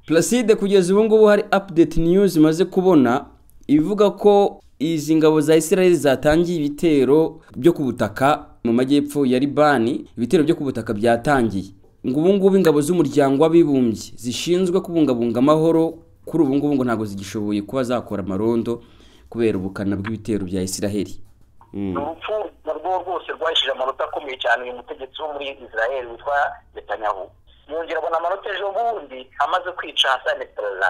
Placide kugeza ubu ngubu hari update news imaze kubona ivuga ko izi ngabo za Israel zatangiye ibitero byo ku butaka mu majyepfo ya Libani ibitero byo ku butaka byatangiye ngo ubu ngubu ingabo z'umuryango w'abibumbye zishinzwe kubungabunga amahoro kuri ubu ngubu ngo ntabwo zigishoboye kuba zakora amarondo kubera ubukana bw'ibitero bya Israel urupfu narwo rwose rwahishije amanota akomeye cyane uyu mutegetsi wo muri israel witwa netanyahu yongera abona amanota ejo bundi amaze kwica hasane perezida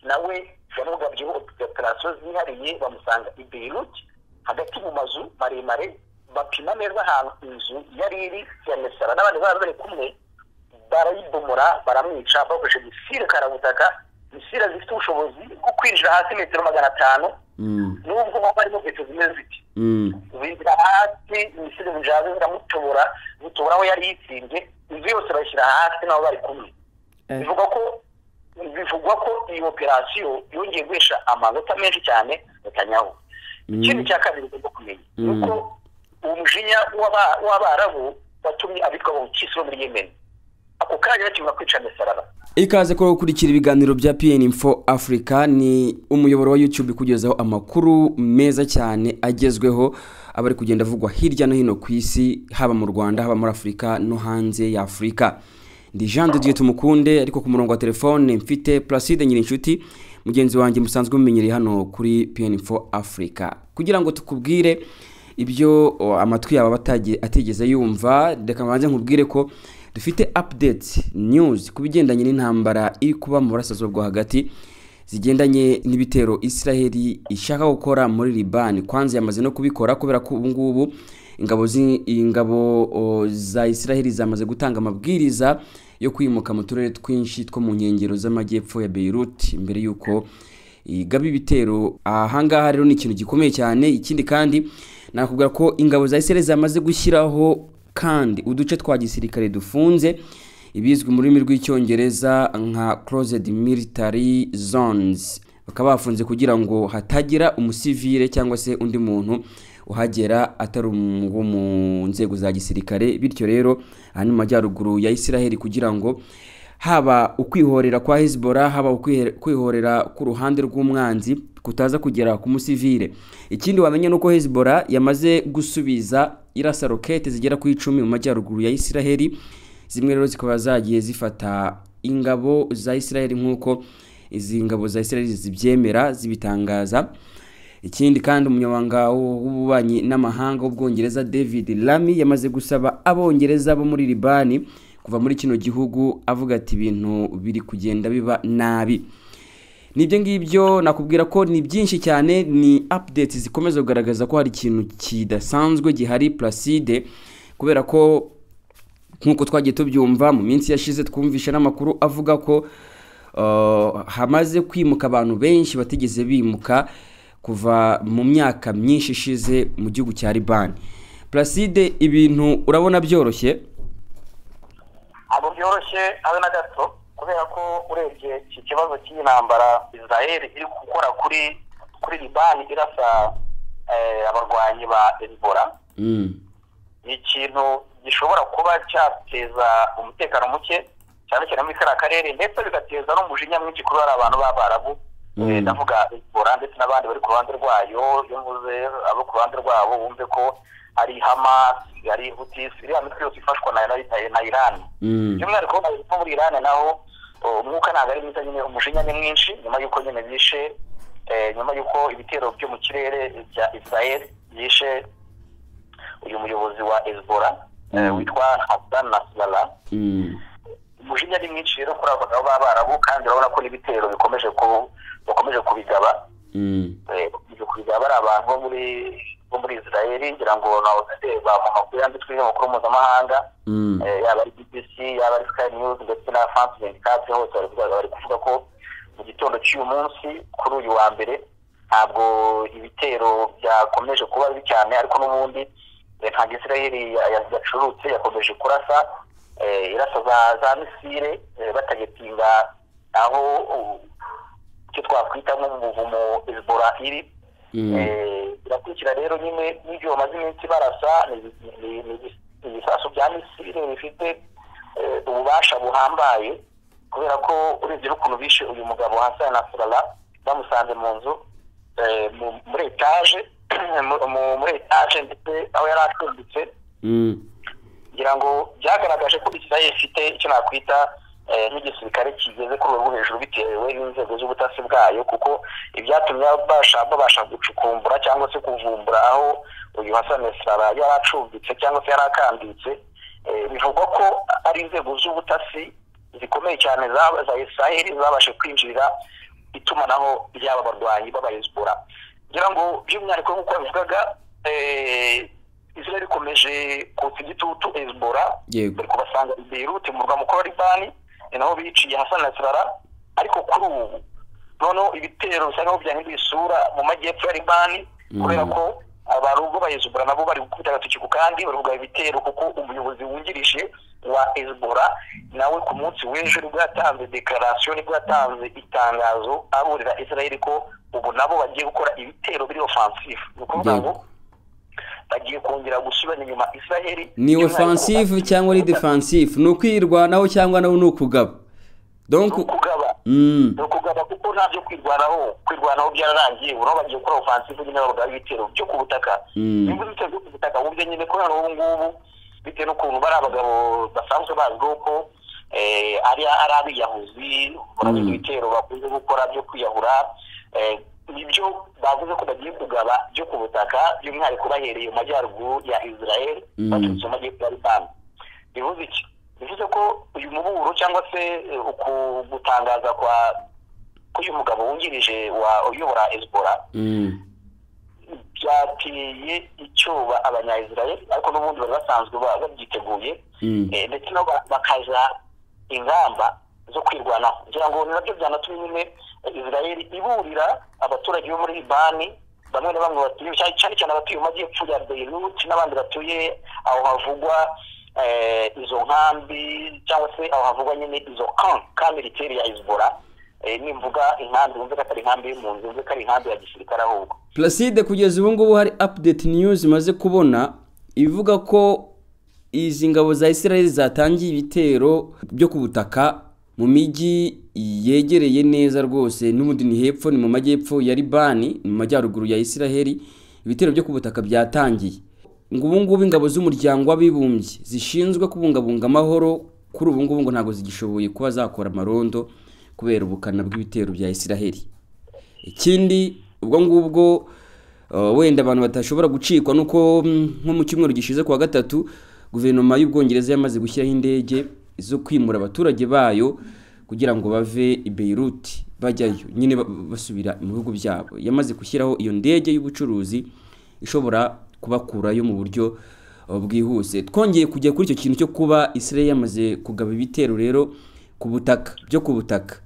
nawe yamugabye operasiyo zihariye bamusanga i beirut hagati mu mazu maremare bapima neza ahantu inzu yari iri ya mesara n'abandi baba bari kumwe barayibomora baramwica bakoresheje misile karabutaka misile zifite ubushobozi bwo kwinjira hasi metero magana atanu nubwo baba barimo inkweto zimeze ziti binjira hasi ibisigo bijaze biramutobora bitobora aho yari yitsimbye inzu yose bayishyira hasi nabo bari kumwe bivuga ko bivugwa ko iyi operasiyo yongeye guhesha amanota menshi cyane netanyahu ikindi cya kabiri ugomba kumenya ni uko uwo mujinya w'abarabu watumye abitwa abakisi bo muri yemeni ako kanya bakimara kwica misaraba ikaze ko gukurikira ibiganiro bya pn info africa ni umuyoboro wa youtube kugezaho amakuru meza cyane agezweho aba ari kugenda avugwa hirya no hino ku isi haba mu rwanda haba muri afurika no hanze ya afurika ndi jean de dieu tumukunde ariko ku murongo wa telefone mfite placide nyirinshuti mugenzi wanjye musanzwe mumenyereye hano kuri pn info africa kugira ngo tukubwire ibyo o, amatwi yawe aba atagiye- atigeze yumva reka mbanze nkubwire ko dufite update news ku bigendanye n'intambara iri kuba mu burasirazuba hagati zigendanye n'ibitero israheli ishaka gukora muri libani kwanza yamaze no kubikora kubera ko ubu ngubu ingabo zi- ingabo o, za israheli zamaze gutanga amabwiriza yo kwimuka mu turere twinshi two mu nkengero z'amajyepfo ya beirut mbere y'uko igaba ibitero ahangaha rero ni ikintu gikomeye cyane ikindi kandi nakubwira ko ingabo za Israel zamaze gushyiraho kandi uduce twa gisirikare dufunze ibizwi mu rurimi rw'icyongereza nka closed military zones bakaba bafunze kugira ngo hatagira umusivile cyangwa se undi muntu uhagera atari um- wo mu nzego za gisirikare bityo rero aha ni mu majyaruguru ya Israel kugira ngo haba ukwihorera kwa Hezbollah haba ukwihe- kwihorera ku ruhande rw'umwanzi kutaza kugera ku musivile ikindi wamenya ni uko Hezbollah yamaze gusubiza irasa rokete zigera ku icumi mu majyaruguru ya Israel zimwe rero zikaba zagiye zifata ingabo za Israel nk'uko izi ngabo za Israel zibyemera zibitangaza ikindi kandi umunyamabanga w'ububanyi n'amahanga w'ubwongereza david lami yamaze gusaba abongereza bo muri libani kuva muri kino gihugu avuga ati ibintu biri kugenda biba nabi n'ibyo ngibyo nakubwira ko ni byinshi cyane ni updates zikomeza kugaragaza ko hari ikintu kidasanzwe gihari placide kubera ko nk'uko twagiye tubyumva mu minsi yashize twumvishe n'amakuru avuga ko uh, hamaze kwimuka abantu benshi batigeze bimuka kuva mu myaka myinshi ishize mu gihugu cya libani placide ibintu urabona byoroshye ntabwo byoroshye habe na gato kubera ko urebye iki kibazo cy'iyi ntambara israel iri gukora kuri kuri libani irasa eh, abarwanyi ba ebola Mm, ni ikintu gishobora kuba cyateza umutekano muke cyane cyane muri kariya karere ndetse bigateza n'umujinya mwinshi kuri bariya abantu b'abarabu Mm. Eh, ndavuga ebola ndetse n'abandi bari ku ruhande rwayo iyo mvuze abo ku ruhande rwabo bumve ko ari hamas ari hutisi iriya mitwe yose ifashwa na, na- na iran mm, by'umwihariko nko muri irani naho o, umwuka ntabwo ari mwiza nyine umujinya ni mwinshi nyuma y'uko nyine bishe eh, nyuma y'uko ibitero byo mu kirere bya israel byishe uyu muyobozi wa ezbora Mm. witwa hassan nasrallah mm. umujinya ni mwinshi rero kuri abo bagabo b'abarabu kandi urabona ko n'ibitero bikomeje ku bakomeje kubigaba Mm, eh, bakomeje kubigaba ari abantu bo muri bo muri israel ngira ngo nawe ndeba mu makuru yanditswe y'amakuru mpuzamahanga mm, Eh, yaba ari BBC yaba ari Sky News ndetse na France 24 hose baravuga bari kuvuga ko mu gitondo cy'uyu munsi kuri uyu wa mbere ntabwo ibitero byakomeje kuba bibi cyane ariko n'ubundi eh, ntabwo Israel ya- ya- yacurutse yakomeje kurasa eh, irasa za za misile eh, batagetinga aho uh, icyo twakwita nko mu buvumo Hezbollah iri mm. Eh, birakurikira rero nyine n'ibyo bamaze iminsi barasa ni- ni- ni ibisasu bya misile bifite eh, ububasha buhambaye kubera ko urebye n'ukuntu bishe uyu mugabo hasana nasarara bamusanze mu nzu eh, mu- muri etaje mu- mu- muri etaje ndetse aho yari acumbitse Mm. ngira ngo byagaragaje ko israel ifite icyo nakwita eh, nk'igisirikare kigeze ku rwego rwo hejuru bitewe n'inzego z'ubutasi bwayo kuko ibyatumye babasha babasha gucukumbura cyangwa se kuvumbura aho uyu Hassan Nasrallah yari acumbitse cyangwa se yari akambitse eh, bivugwa ko ari inzego z'ubutasi zikomeye cyane za- za israel zabashe kwinjirira itumanaho ry'aba barwanyi b'abayezbora ngira ngo by'umwihariko nk'uko babivugaga eh, israel ikomeje kutsa igitutu hezbora yego bari kubasanga i Beirut mu murwa mukuru wa Libani ni naho biciye Hassan Nasrallah ariko kuri ubu noneho ibitero bisa nkaho byahinduye isura mu majyepfo ya Libani Mhm. kubera ko abantu ubwo bayizubura nabo bari gukubita agatoki ku kandi bari kugaba ibitero kuko umuyobozi wungirije wa Hezbollah nawe ku munsi w'ejo nibwo yatanze dekarasiyo nibwo yatanze itangazo aburira Israel ko ubu nabo bagiye gukora ibitero biri offensive ni ukuvuga ngo yego bagiye kongera gusubirana inyuma Israel ni by'umwihariko offensive cyangwa ari defensive ni ukwirwanaho cyangwa nawe ni ukugaba ni donc ukugaba mm. ni ukugaba kuko nta byo kwirwanaho kwirwanaho byararangiye ubu naho bagiye gukora offensive nyine bagaba ibitero byo ku butaka Mm. niba ibitero byo ku butaka uburyo nyine kubera ubu ngubu bitewe n'ukuntu bari abagabo basanzwe bazwiho ko eh, ari ari abiyahuzi barabizi Mm. ibitero bakunze gukora byo kwiyahura eh, nibyo bavuze ko bagiye kugaba byo ku butaka by'umwihariko bahereye mu majyaruguru ya israel Mm. baturutse mu majyepfo ya libani bivuze iki bivuze ko uyu muburo cyangwa se eh, uku gutangaza kwa k'uyu mugabo wungirije wa uyobora hezbollah Mm. byateye icyoba abanyayisirayeli ariko n'ubundi bari basanzwe ba- babyiteguye Mm. eh, ndetse nabo ba- bakaza ingamba zo kwirwanaho kugira ngo nabyo byanatumye nyine israel iburira abaturage bo muri libani bamwe na bamwe batuye cyane cyane cyane abatuye mu majyepfo ya beirut n'abandi batuye aho havugwa eh, izo nkambi cyangwa se aho havugwa nyine izo kambi militeri ya izbora nimvuga inkambi wumve ko atari inkambi y'impunzi wumve ko ari inkambi ya gisirikare ahubwo Placide kugeza ubu ngubu hari update news maze kubona ivuga ko izi ngabo za Israel zatangiye ibitero byo ku butaka mu mijyi yegereye neza rwose n'ubundi ni hepfo ni mu majyepfo ya Libani ni mu majyaruguru ya Israel ibitero byo ku butaka byatangiye ngo ubu ngubu ingabo z'umuryango w'abibumbye zishinzwe kubungabunga amahoro kuri ubu ngubu ngo ntabwo zigishoboye kuba zakora amarondo kubera ubukana bw'ibitero bya Israel ikindi ubwo ngubwo uh, wenda abantu batashobora gucikwa nuko mm, nko mu cyumweru gishize kuwa gatatu guverinoma y'ubwongereza yamaze gushyiraho indege zo kwimura abaturage bayo kugira ngo bave i Beirut bajyayo nyine ba- basubira mu bihugu byabo yamaze gushyiraho iyo ndege y'ubucuruzi ishobora kubakurayo mu buryo uh, bwihuse twongeye kujya kuri icyo kintu cyo kuba Israel yamaze kugaba ibitero rero ku butaka byo ku butaka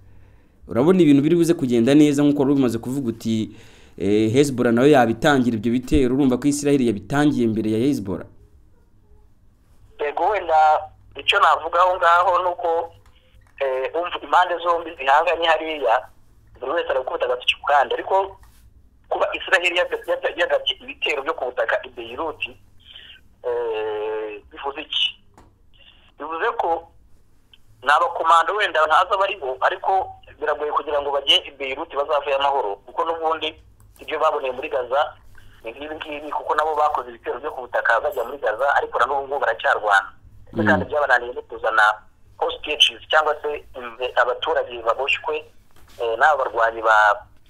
urabona ibintu biri buze kugenda neza nk'uko wari bimaze kuvuga uti eh, Hezbollah nayo yabitangira ibyo bitero urumva ko Israel yabitangiye mbere ya Hezbollah yego wenda icyo navuga aho ngaho ni uko eh, umva impande zombi zihanganye hariya buri wese arakubita agatoki ku kandi ariko kuba israheli yaga- yaga- yagabye ibitero byo ku butaka i beyiruti eh, bivuze iki bivuze ko ni abakomando wenda ntazi abari bo ariko biragoye kugira ngo bajye i beyiruti bazavuye amahoro kuko n'ubundi ibyo baboneye muri gaza ni nk'ibi ngibi kuko nabo bakoze ibitero byo ku butaka bajya muri gaza ariko na n'ubu ngubu baracyarwana ndetse kandi byabananiye no kuzana hostages cyangwa se imve- abaturage baboshywe eh, n'aba barwanyi ba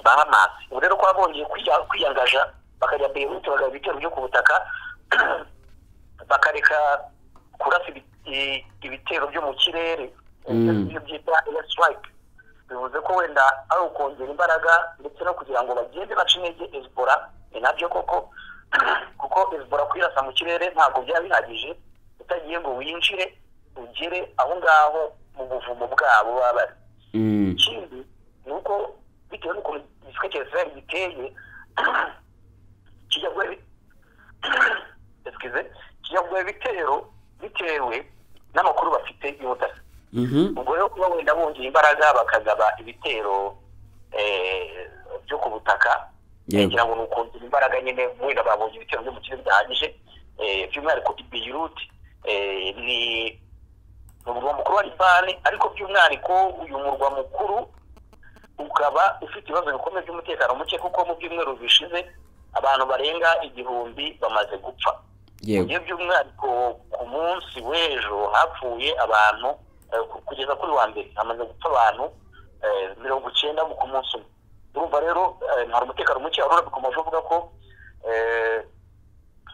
ba hamas ubu rero kuba bongeye kwiya- kwiyangaja bakajya beyiruti bagaba ibitero byo ku butaka bakareka kurasa ibi- i- ibitero byo mu kirere Mm. ibyo byita air strike bivuze ko wenda ari ukongera imbaraga ndetse no kugira ngo bagende baca intege ezbora ni nabyo koko kuko ezbora kwirasa mu kirere ntabwo byaba bihagije utagiye ngo winjire ugere aho ngaho mu buvumo bwabo baba bari Mm. ikindi ni uko bitewe n'ukuntu igiswe cya israel giteye kijya guha ibi- Excuse, kijya guha ibitero bitewe n'amakuru bafite y'ubutasi Mhm. ubwo rero kuba wenda bongera imbaraga bakagaba ibitero eh, byo ku butaka Yego. ngira ngo ni ukongera imbaraga nyine wenda babonye ibitero byo mu kirere bidahagije eh, by'umwihariko i beyiruti ni ni umurwa mukuru wa libani ariko by'umwihariko uyu murwa mukuru ukaba ufite ibibazo bikomeye by'umutekano muke kuko mu byumweru bishize abantu barenga igihumbi bamaze gupfa yego iyo by'umwihariko ku munsi w'ejo hapfuye abantu eh, ku- kugeza kuri wa mbere hamaze gupfa abantu eh, mirongo icyenda ku munsi umwe urumva rero eh, hari umutekano muke wari urabikomoje uvuga ko eh,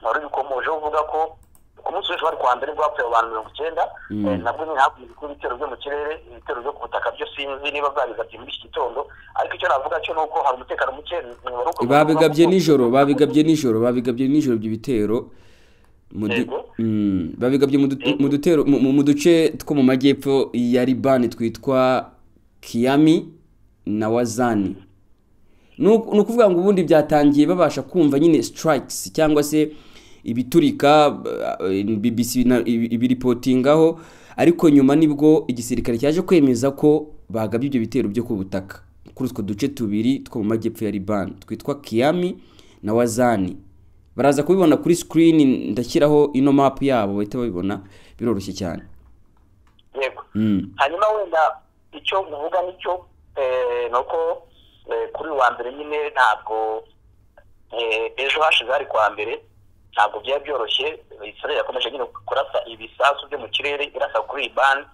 wari ubikomoje uvuga ko ku munsi w'ejo wari kuwa mbere nibwo hapfuye abantu mirongo icyenda Mm. eh, nabwo ni hakunze kuba ibitero byo mu kirere ibitero byo ku butaka byo sinzi niba babigabye muri iki gitondo ariko icyo navuga cyo ni uko hari umutekano muke wari ukomeje uvuga babigabye ko- nijoro babigabye nijoro babigabye nijoro ibyo bitero mu du- Yego. Mm, babigabye mu du- mu dutero mu- mu mu duce two mu majyepfo ya libani twitwa kiyami na wazani ni uku- ni ukuvuga ngo ubundi byatangiye babasha kumva nyine sitarikisi cyangwa se ibiturika eh, bbc na- ibi- ibiripotingaho ariko nyuma nibwo igisirikare cyaje kwemeza ko bagabye ibyo bitero byo ku butaka kuri utwo duce tubiri two mu majyepfo ya libani twitwa kiyami na wazani baraza kubibona kuri sikirini ndashyiraho ino mapu yabo bahita babibona biroroshye cyane yego Mm. hanyuma wenda icyo uvuga nicyo eh, ni uko eh, kuri uyu wa mbere nyine ntabwo eh, ejo hashize hari kuwa mbere ntabwo byari byoroshye israel yakomeje nyine kurasa ibisasu byo mu kirere irasa kuri libani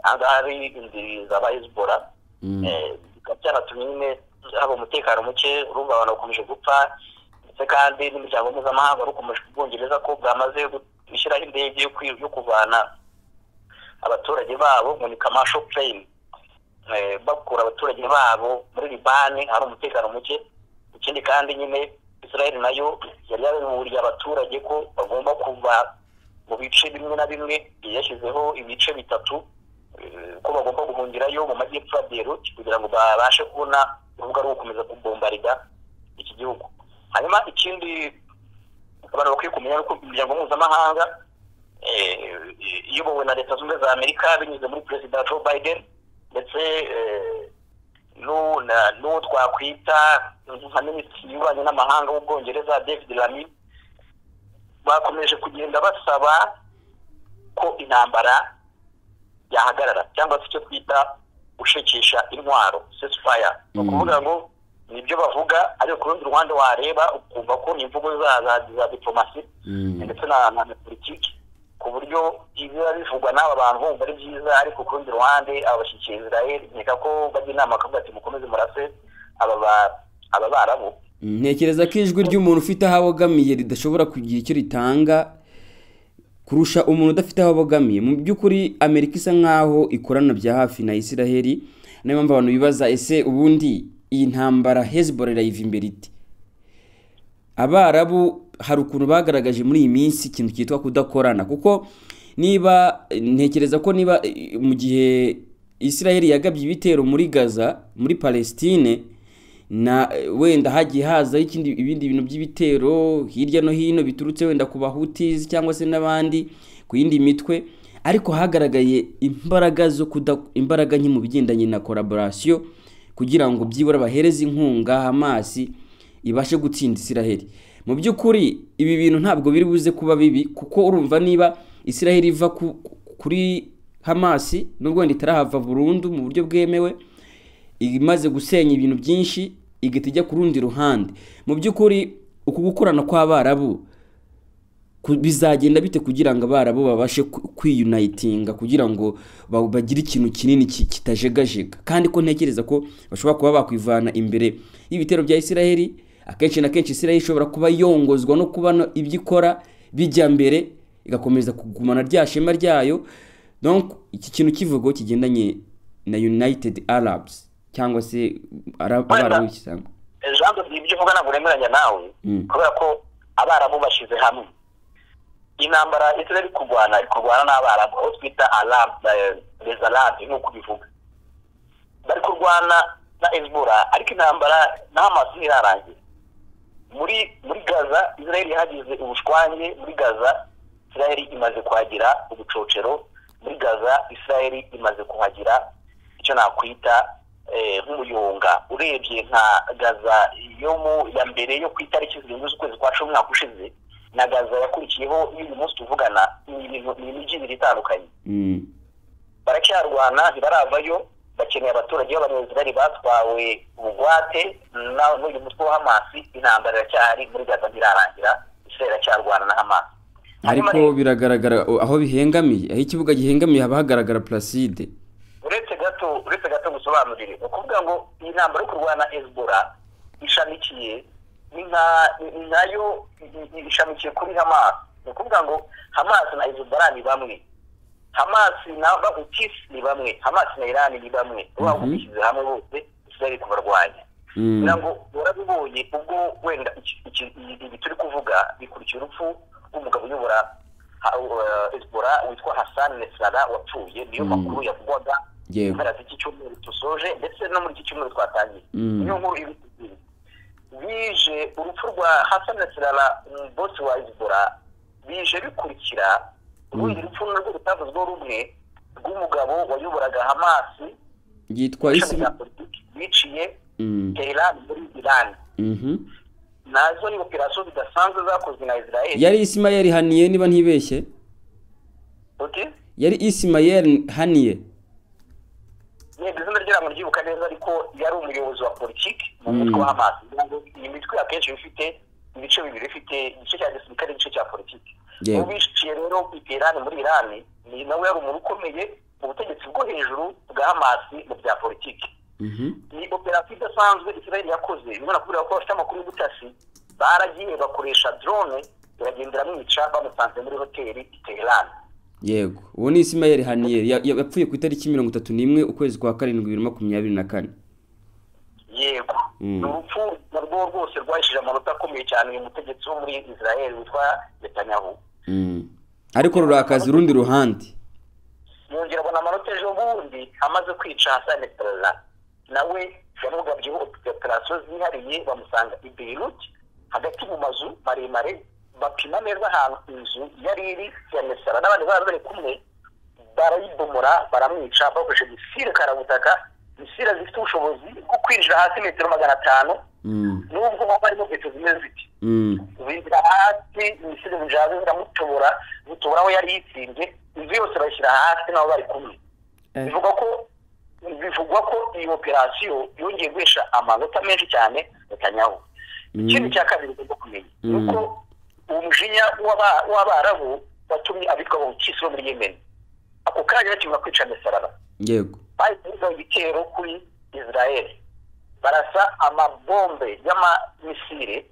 ahangaha hari indiri za bayezibora Mm. Eh, bikaba byanatumye nyine haba umutekano muke urumva abantu bakomeje gupfa ndetse kandi n'imiryango mpuzamahanga wari ukomeje kubwongereza ko bwamaze gushyiraho indege yo kwi- yo kuvana abaturage babo ngo ni kamasho plane Eh, bakura abaturage babo muri libani hari umutekano muke ikindi kandi nyine israel nayo yari yabiburiye abaturage ko bagomba kuva mu bice bimwe na bimwe yashyizeho ibice bitatu eh, ko bagomba guhungirayo mu majyepfo ya beirut kugira ngo babashe kubona urubuga rwo gukomeza kubombarida iki gihugu hanyuma ikindi abantu bakwiye kumenya ni uko imiryango mpuzamahanga eh, iyobowe na leta zunze ubumwe za amerika binyuze muri perezida joe biden ndetse eh, n'u- na- n'uwo twakwita nka minisitiri y'ububanyi n'amahanga w'ubwongereza david lamy bakomeje kugenda basaba ko intambara yahagarara cyangwa se icyo twita gushekesha intwaro sesifaya ni Mm. ukuvuga ngo nibyo bavuga ariko ku rundi ruhande wareba ukumva ko ni imvugo za za, za diplomasi Mm. ndetse na na na politiki ku buryo ibiba bivugwa n'aba bantu bumva ari byiza ariko ku rundi ruhande abashyikiye Israel nkeka ko bajya inama bakavuga ati mukomeze murase aba ba- aba barabu ntekereza ko ijwi ry'umuntu ufite aho abogamiye ridashobora kugira icyo ritanga kurusha umuntu udafite aho abogamiye mu by'ukuri amerika isa nk'aho ikorana bya hafi na israheli niyo mpamvu abantu bibaza ese ubundi iyi ntambara hezbollah irayiva imbere ite abarabu hari ukuntu bagaragaje muri iyi minsi ikintu cyitwa kudakorana kuko niba ntekereza ko niba eh, mu gihe israheli yagabye ibitero muri gaza muri palestine na eh, wenda hagiye hazaho ikindi ibindi bintu by'ibitero hirya no hino biturutse wenda ku bahutizi cyangwa se n'abandi ku yindi mitwe ariko hagaragaye imbaraga zo kuda imbaraga nke mu bigendanye na collaboration kugira ngo byibura bahereze inkunga hamasi ibashe gutsinda isiraheli mu by'ukuri ibi bintu ntabwo biri buze kuba bibi kuko urumva niba isiraheli iva ku- kuri hamasi nubwo wenda itarahava burundu mu buryo bwemewe imaze gusenya ibintu byinshi igahita ijya ku rundi ruhande mu by'ukuri uku gukorana kw'abarabu ku- bizagenda bite kugira ngo abarabu babashe ku- kwiyunayitinga kugira ngo ba- bagire ikintu kinini ki- kitajegajega kandi ko ntekereza ko bashobora kuba bakwivana imbere y'ibitero bya isiraheli akenshi na kenshi isiraheli ishobora kuba yongozwa no kuba no- ibyo ikora bijya mbere igakomeza kugumana rya shema ryayo donc iki kintu kivugo kigendanye na united arabs cyangwa se Ara- Wenda- abarabu cyangwa ijambo ibyo uvuga ntabwo nemeranya nawe Mm. kubera ko abarabu bashyize hamwe intambara israel iri kurwana iri kurwana n'abarabu aho twita arabu rezarabu ni uko ubivuga bari kurwana na ezibura ariko intambara na hamasi ntirarangira muri muri gaza israel yahagize ubushwange muri gaza israel imaze kuhagira ubucocero muri gaza israel imaze kuhagira icyo nakwita eh, nk'umuyonga urebye nka gaza yo mu ya mbere yo ku itariki zirindwi z'ukwezi kwa cumi umwaka ushize na gaza yakurikiyeho y'uyu munsi tuvugana ni ibintu- ni imijyi ibiri itandukanye Mm. baracyarwana ntibaravayo bakeneye abaturage b'abanyazigari batwawe ubugwate na- n'uyu mutwe wa hamasi intambara iracyahari muri gaza ntirarangira israel iracyarwana na hamasi ariko Hanyuma rero, biragaragara o, aho bihengamiye aho ikibuga gihengamiye haba hagaragara placide uretse gato uretse gato gusobanurire ni ukuvuga ngo iyi ntambara yo kurwana hezbollah ishamikiye ni nka- ni nayo i- i- ishamikiye kuri hamas ni ukuvuga ngo hamas na hezbollah ni bamwe hamas na bahutis ni bamwe hamas na iran ni bamwe uba Mhm. bishyize hamwe bose israel kubarwanya Mm. kugira ngo warabibonye ubwo wenda iki- iki- ibi ibi turi kuvuga bikurikira urupfu rw'umugabo uyobora ha- uh, Hezbollah witwa Hassan Nasrallah wapfuye niyo Mm. makuru yavugwaga Yego. mpera z'iki cyumweru dusoje ndetse no muri iki cyumweru twatangiye Mm. niyo nkuru iri kugwira. bije urupfu rwa Hassan Nasrallah bosi wa Hezbollah bije bikurikira urundi rupfu narwo rutavuzweho rumwe rw'umugabo wayoboraga Hamasi yitwa ishami isi rya politiki biciye Mm. Tehran muri Iran Mhm. nazo ni operasiyo zidasanzwe zakozwe na Israel yari isimayeli haniye niba ntibeshye uti yari isimayeli haniye yego izina rye ntabwo ryibuka neza ariko yari umuyobozi wa politiki mu Mm. mutwe wa Hamas Kugira ngo iyi mitwe akenshi iba ifite ibice bibiri ifite igice cya gisirikare n'igice cya politiki Yego. ubishikiye rero i Tehran muri Iran ni nawe yari umuntu ukomeye mu butegetsi bwo hejuru bwa Hamas mu bya politiki Mhm. ni operasiyo idasanzwe israel yakoze bimwe nakubwira ko bafite amakuru y'ubutasi baragiye bakoresha drone iragenda iramwica bamusanze muri hoteli i Tehran yego uwo ni isimayeli haniyeri Ya- ya- yapfuye ku itariki mirongo itatu n'imwe ukwezi kwa karindwi bibiri na makumyabiri na kane yego Mm. ni urupfu narwo rwose rwahishije amanota akomeye cyane uyu mutegetsi wo muri israel witwa netanyahu Mm. ariko rurakaza urundi ruhande yongera abona amanota ejo bundi amaze kwica Hassan Nasrallah nawe yamugabyeho operasiyo zihariye bamusanga i Beirut hagati mu mazu maremare bapima neza ahantu inzu yari iri ya Nasrallah n'abandi bari bari kumwe barayibomora baramwica bakoresheje misile karabutaka misile zifite ubushobozi bwo kwinjira hasi metero magana atanu Mm. nubwo baba barimo metero zimwe ziti Mm. binjira hasi ibisigo bijaze biramutobora bitobora aho yari yitsimbye inzu yose bayishyira hasi nabo bari kumwe Eh. bivugwa ko bivugwa ko iyi operasiyo yongeye guhesha amanota menshi cyane netanyahu Mm. ikindi cya kabiri ugomba kumenya ni Mm. uko umujinya w'aba- w'abarabu watumye abitwa abawukisi bo muri yemen ako kanya bakimara kwica mesarara yego bari kuvuga ibitero kuri israel barasa amabombe y'amamisire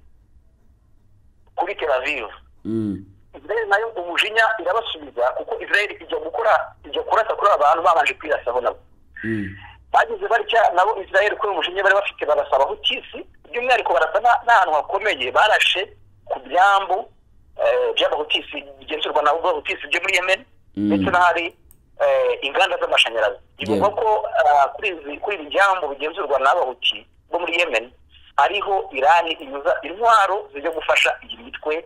kuri tel aviv Mm. israel nayo umujinya irabasubiza kuko israel ijya gukora ijya kurasa kuri aba bantu babanje kwirasaho nabo Mm. bageze batya nabo israel kuri uyu mujinya bari bafite barasaba hutisi by'umwihariko barasa na- n'ahantu hakomeye barashe ku byambu eh, by'abahutisi bigenzurwa na bahutisi byo muri yemen Mm. ndetse n'ahari eh, inganda z'amashanyarazi bivugwa Yeah. ko ah, kuri izi- kuri ibi byambu bigenzurwa n'abahuti bo muri yemen ariho irani inyuza intwaro zijya gufasha iyi mitwe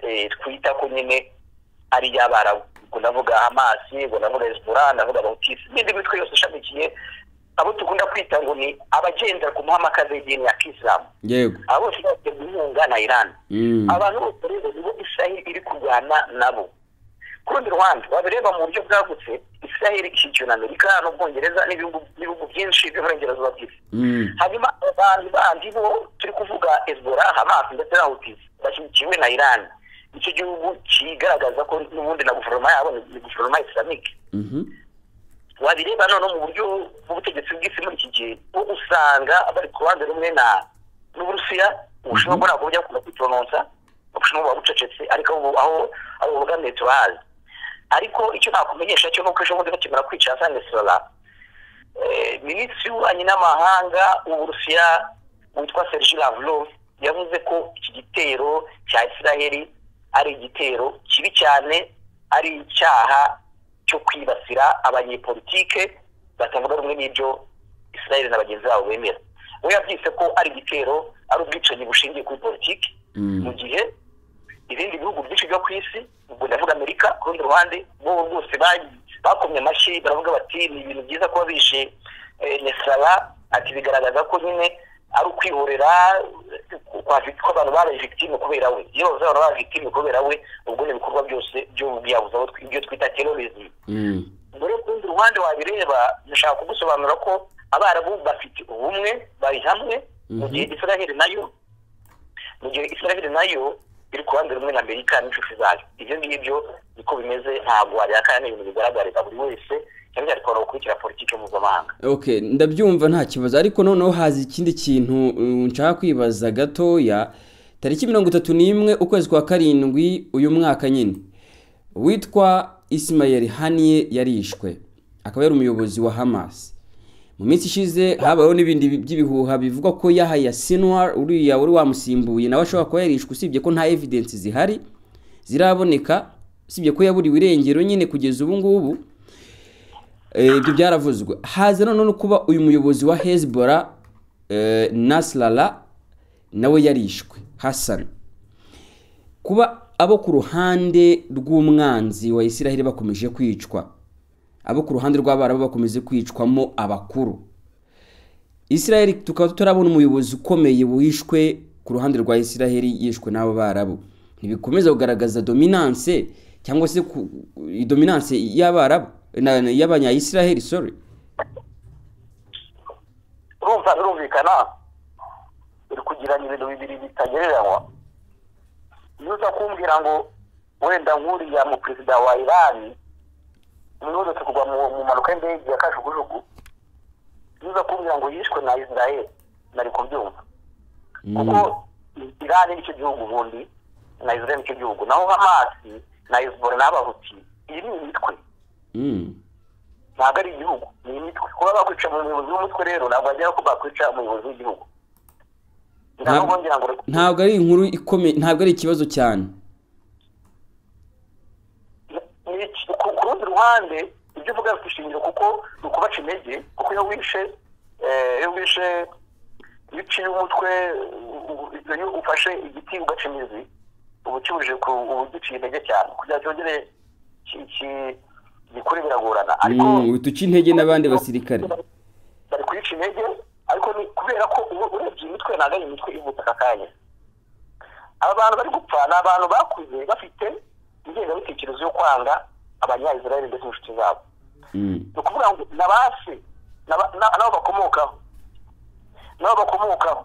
eh, twita ko nyine ari iy'abarabu ubwo ndavuga hamasi ubwo ndavuga hezbollah ndavuga abahutisi n'indi mitwe yose ishamikiye abo dukunda kwita ngo ni abagendera ku muhamakazi w'idini ya kisilamu yego abo bose baterwa inkunga na irani Mm. abantu bose rero nibo israheli iri kurwana nabo ku rundi ruhande babireba mu buryo bwagutse israheli ishyigikiwe na amerika n'ubwongereza n'ibihugu n'ibihugu byinshi by'uburengerazuba bw'isi Mm. hanyuma abantu bandi bo turi kuvuga ezbora hamasi ndetse na hutisi bashyigikiwe na iran icyo gihugu kigaragaza ko n'ubundi na guverinoma yabo ni guverinoma islamike Mhm. wabireba noneho mu buryo bw'ubutegetsi bw'isi muri iki gihe bo usanga bari ku ruhande rumwe na n'uburusiya ubushinwa bwo ntabwo bujya bukunda kwitoronsa ubushinwa buba bucecetse ariko ubu aho aho bubogamiye tubazi ariko icyo nakumenyesha cyo ni uko ejo bundi bakimara kwica Hassan Nasrallah eh, minisitiri w'ububanyi n'amahanga w'uburusiya witwa Serge Lavrov yavuze ko iki gitero cya Isiraheli ari igitero kibi cyane ari icyaha cyo kwibasira abanyepolitike batavuga rumwe n'ibyo Israel na bagenzi babo bemera we yabyise ko ari igitero ari ubwicanyi bushingiye kuri politiki Mm. mu gihe ibindi bihugu byinshi byo ku isi ubwo ndavuga amerika ku rundi ruhande bo rwose ba- bakomye amashyi baravuga bati ni ibintu byiza kuba bishe nesara ati bigaragaza ko nyine ari ukwihorera eh, kwa vic- ko abantu babaye victime kubera we iyo bavuze abantu babaye victime kubera we ubwo ni ibikorwa byose by'ubwiyabuzi aho twi- ibyo twita terrorism Mm. mbere ku rundi ruhande wabireba ndashaka kugusobanura ko abarabu bafite ubumwe bari hamwe mu gihe israheli nayo mu gihe israheli nayo iri ku ruhande rumwe na amerika n'inshuti zayo ibyo ngibyo niko bimeze ntabwo wabihakana ni ibintu bigaragarira buri wese cyane cyane twabona gukurikira politiki mpuzamahanga okay ndabyumva nta kibazo ariko noneho haza ikindi kintu um, nshaka kwibaza gatoya tariki mirongo itatu n'imwe ukwezi kwa karindwi uyu mwaka nyine witwa isimayeli haniye yarishwe akaba yari umuyobozi wa hamas mu minsi ishize habayeho n'ibindi bi- by'ibihuha bivuga ko yahaya sinwar uriya wari wamusimbuye nawe ashobora kuba yarishwe usibye ko nta evidensi zihari ziraboneka usibye ko yaburiwe irengero nyine kugeza ubu ngubu Eh, ibyo byaravuzwe haza noneho no kuba uyu muyobozi wa hezbollah eh, nasrallah nawe yarishwe hassan kuba abo ku ruhande rw'umwanzi wa israheli bakomeje kwicwa abo ku ruhande rw'abarabu bakomeje kwicwamo abakuru israheli tukaba tutarabona umuyobozi ukomeye wishwe ku ruhande rwa israheli yishwe n'abo barabu ntibikomeza kugaragaza dominance cyangwa se ku- dominance y'abarabu na- na- y'abanyayisiraheli sorry urumva birumvikana uri kugirana ibintu bibiri bitagereranywa iyo uza kumbwira ngo wenda nk'uriya mu perezida wa irani umworozi kugwa mu mu mpanuka y'indege ya kajugujugu iyo uza kumbwira ngo yishwe na israel nari kubyumva kuko irani nicyo gihugu ubundi na israel nicyo gihugu naho hamasi na hezbollah n'abahuti iyi ni imitwe Mm. ntabwo ari igihugu ni imitwe kuba bakwica mu muyobozi w'umutwe rero ntabwo bagera ko bakwica umuyobozi w'igihugu Ntabwo- ntabwo ngira ngo ntabwo ari inkuru ikomeye ntabwo ari ikibazo cyane ni iki- ku ku rundi ruhande ibyo uvuga bifite ishingiro kuko ni ukubaca intege kuko iyo wishe eh, iyo wishe iyo uciye umutwe u- u- iyo ufashe igiti ugaca imizi uba ukibujije ku uba ugiciye intege cyane kugira cyongere ki- ki- gikure biragorana ariko Mm, utuca intege n'abandi basirikare bari kuyica intege ariko ni kubera ko ubu urebye imitwe ntabwo ari imitwe ivutse aka kanya aba bantu bari gupfa ni abantu bakuze bafite ingengabitekerezo yo kwanga abanyayisiraheli ndetse n'inshuti zabo Mm. ni ukuvuga ngo ni abase n'aba- na- n'abo bakomokaho n'abo bakomokaho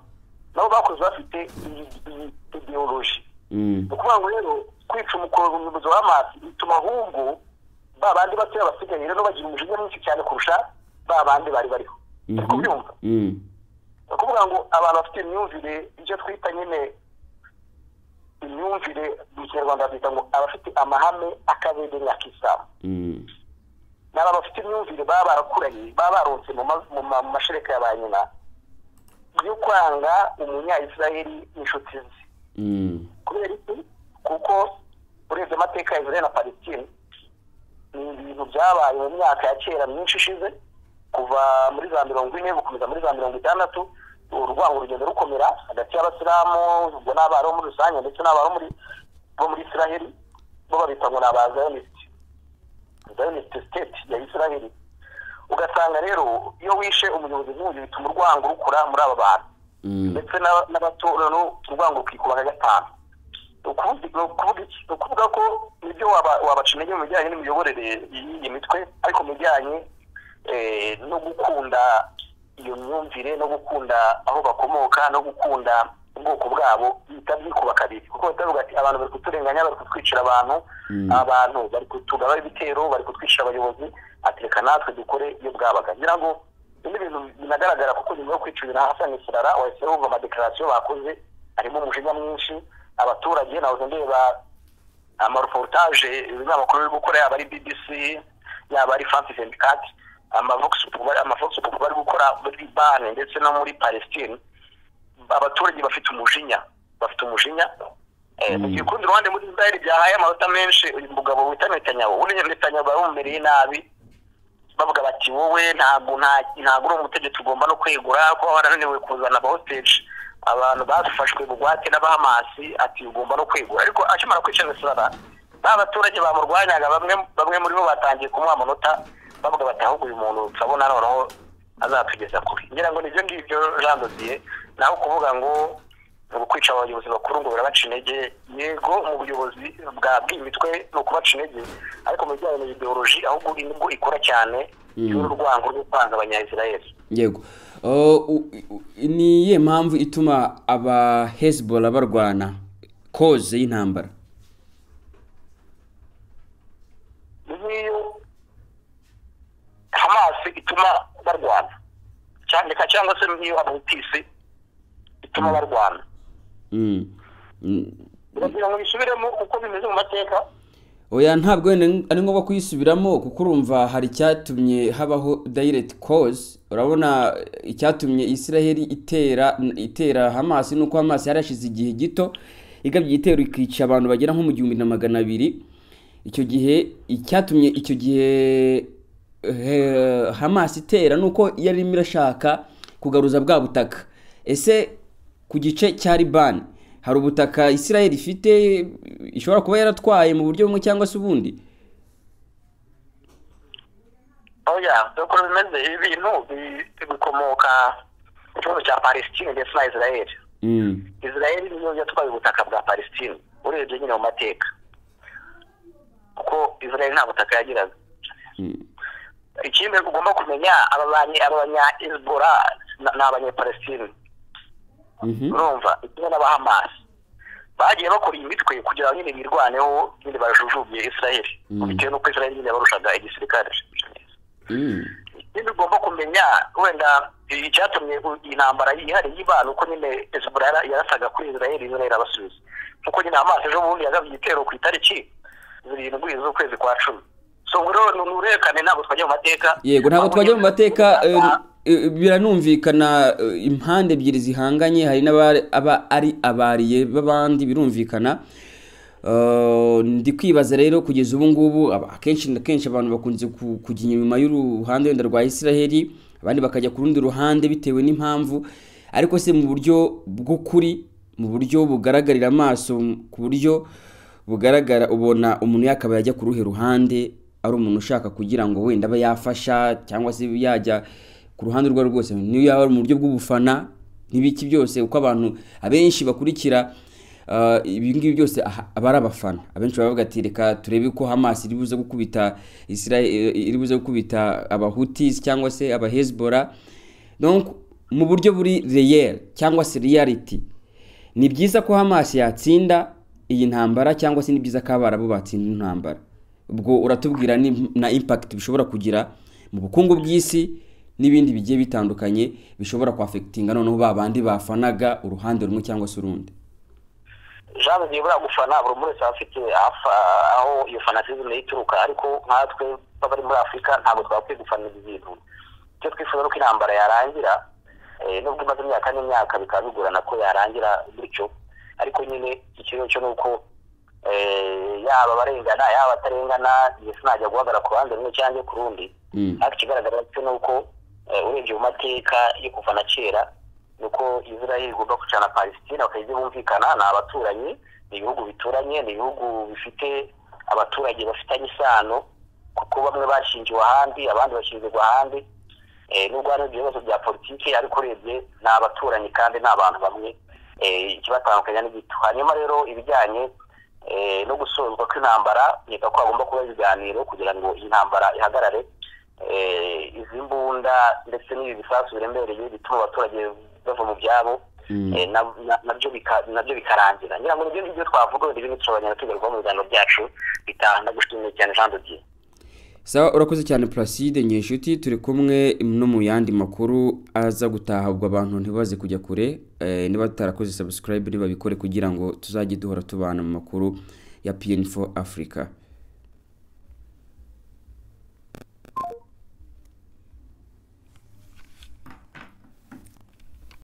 nabo bakuze bafite iyi iyi ideoloji Mm. ni ukuvuga ngo rero kwica umukozi umuyobozi wa amazi bituma ahubwo ba bandi batoya basigaye rero bagira umujinya mwinshi cyane kurusha ba bandi bari bariho Mhm. turi kubyumva Mm. ni ukuvuga ngo abantu bafite imyumvire icyo twita nyine imyumvire mu kinyarwanda babyita ngo abafite amahame akabede nka kisilamu Mm. ni abantu bafite imyumvire baba barakuranye baba baronse mu ma- mu ma- mu mashereka ya ba nyina yo kwanga umunyayisiraheli n'inshuti ze Mm. kubera iki kuko urebye amateka ya israel na palestine ni ibintu byabaye mu myaka ya kera myinshi ishize kuva muri za mirongo ine gukomeza muri za mirongo itandatu urwango rugenda rukomera hagati y'abasilamu ubwo n'abari bo muri rusange ndetse n'abari bo muri bo muri israheli bo babita ngo ni abazayonisiti zayonisiti siteti ya israheli ugasanga rero iyo wishe umuyobozi nk'uyu bituma urwango rukura muri aba bantu Mm. ndetse n'aba- n'abatora no urwango rukikuba nka gatanu Ni ukuvuga- ni ukuvuga iki? Ni ukuvuga ko nibyo waba- wabaca intege mu bijyanye n'imiyoborere y'iyi mitwe ariko mu bijyanye eh, no gukunda iyo myumvire no gukunda aho bakomoka no gukunda ubwoko bwabo bihita byikuba kabiri kuko bahita bavuga ati abantu bari kuturenganya bari kutwicira abantu Mm. abantu bari kutugaba ibitero bari kutwicira abayobozi ati reka natwe dukore iyo bwabaga ngira ngo ibi ni ibintu binagaragara kuko nyuma yo kwicurira hasani kirara wahise wumva amadekarasiyo bakoze harimo umujinya mwinshi abaturage nahoze ndeba amareportage n'amakuru yo gukora yaba ari bbc yaba ari france vendicate amavoxpop bari gukora muri libane ndetse no muri palestine abaturage bafite umujinya bafite umujinya Eh, mu gihe kurundi ruhande muri israel byahaye amanota menshi uyu mugabo wita netanyahu uriya netanyahu bamumereye nabi bavuga bati wowe ntabwo nta- ntabwo uri umutegetsi ugomba no kwegura ko warananiwe kuzana abahoteje abantu bafashwe bugwate n'abahamasi ati ugomba no kwegura ariko akimara kwica besara ba baturage bamurwanyaga bamwe bamwe muri bo batangiye kumuha amanota bavuga bati ahubwo uyu muntu turabona noneho azatugeza kure ngira ngo nibyo ngibyo jean dodier naho kuvuga ngo ni ukwica abayobozi bakuru ngo barabaca intege yego mu buyobozi bwa bw'imitwe ni ukubaca intege ariko mu bijyanye na ideoloji ahubwo nibwo ikora cyane y'urwango rwo kwanga abanyayisirayeli yego Uh, u- u- ni iyihe mpamvu ituma aba hezbollah barwana koze y'intambara ngiyo hamasi ituma barwana cyandika cyangwa se n'iyo abutisi ituma barwana Mm. Mm. uragira ngo bisubiremo uko bimeze mu mateka oya ntabwo wenda ari ngombwa kuyisubiramo kuko urumva hari icyatumye habaho direct cause urabona icyatumye israheli itera itera hamasi nuko hamasi yarashize igihe gito igabye igitero ikica abantu bagera nko mu gihumbi na magana abiri icyo gihe icyatumye icyo gihe eh, hamasi itera nuko yari irimo irashaka kugaruza bwa butaka ese ku gice cya libani hari ubutaka israel ifite ishobora kuba yaratwaye mu buryo bumwe cyangwa se ubundi oya uko bimeze ibi bintu bi- bikomoka ku kibazo cya palestine ndetse na israeli israeli niyo yatwaye ubutaka bwa palestine urebye nyine mu mateka kuko israeli nta butaka yagiraga ikindi ugomba kumenya aba banyi aba banya hezbollah na- ni abanyapalestine Mhm. urumva kimwe n'abahamasi bagiye bakora imitwe kugira ngo nyine birwaneho nyine bajujubye israeli Mm. bitewe n'uko israeli nyine barushaga igisirikare Mm. ikindi ugomba kumenya wenda icyatumye intambara yihariye y'ibana uko nyine hezbollah yara- yarasaga kuri israel israel abasubiza kuko nyine hamas ejo bundi yagabye igitero ku itariki zirindwi z'ukwezi kwa cumi so ubwo rero ni uruherekane ntabwo twajya mu mateka yego ntabwo Ahubwo twajya mu nyine- mateka eh, eh, biranumvikana eh, impande ebyiri zihanganye hari n'aba ari abariye b'abandi birumvikana Eh, ndi kwibaza rero kugeza ubu ngubu aba- akenshi na kenshi abantu bakunze ku- kujya inyuma y'uruhande wenda rwa israheli abandi bakajya ku rundi ruhande bitewe n'impamvu ariko se mu buryo bw'ukuri mu buryo bugaragarira amaso m- ku buryo bugaragara ubona umuntu yakaba yajya ku ruhe ruhande ari umuntu ushaka kugira ngo wenda abe yafasha cyangwa se yajya ku ruhande urwo ari rwo rwose niyo yaba ari mu buryo bw'ubufana n'ibiki byose uko abantu abenshi bakurikira uh, ibi ngibi byose aha- aba ari abafana abenshi baba bavuga ati reka turebe ko hamas iri buze gukubita israel iri buze gukubita abahutis cyangwa se abahezbora donc mu buryo buri real cyangwa se reality ni byiza ko hamas yatsinda iyi ntambara cyangwa se ni byiza ko abarabu batsinda intambara ubwo uratubwira ni- na impact bishobora kugira mu bukungu bw'isi n'ibindi bigiye bitandukanye bishobora kwafekitinga noneho ba bandi bafanaga uruhande rumwe cyangwa se urundi jean nibura gufana buri umwe wese aba afite afa- aho iyo fanatizme ituruka ariko nkatwe b'abari muri afurika ntabwo twakwiye gufana ibi bintu icyo twifuza ni uko intambara yarangira eh, nubwo imaze imyaka n'imyaka bikaba bigorana ko yarangira gutyo ariko nyine ikibazo cyo ni uko eh, yaba abarengana yaba abatarengana ndetse najya guhagarara ku ruhande rumwe cyangwa ku rundi Mm. ariko ikigaragara cyo ni uko eh, urebye mu mateka yo kuva na kera ni uko israel igomba kwicara na palestina bakajya bumvikana ni abaturanyi ni ibihugu bituranye ni ibihugu bifite abaturage bafitanye isano kuko bamwe bashingiwe ahandi abandi bashingirwa ahandi Eh, nubwo hari ibibazo bya politiki ariko urebye ni abaturanyi kandi ni abantu bamwe eh, ikibatandukanya ni gito hanyuma rero ibijyanye eh, no gusozwa kw'intambara nkeka ko hagomba kuba ibiganiro kugira ngo iyi ntambara ihagarare eh, izi mbunda ndetse n'ibi bisasu biremereye bituma abaturage bava mu byabo Mm. eh, na- na- nabyo bika- nabyo bikarangira ngira ngo nibyo ngibyo twavuga wenda ibindi turabanya tugarukaho mu biganiro byacu bitaha ndagushimiye cyane jean de dieu sawa urakoze cyane placide nyeshuti turi kumwe no mu yandi makuru aza gutaha ubwo abantu ntibaze kujya kure eh, niba tutarakoze subscribe ntibabikore kugira ngo tuzajye duhora tubana mu makuru ya pn4 africa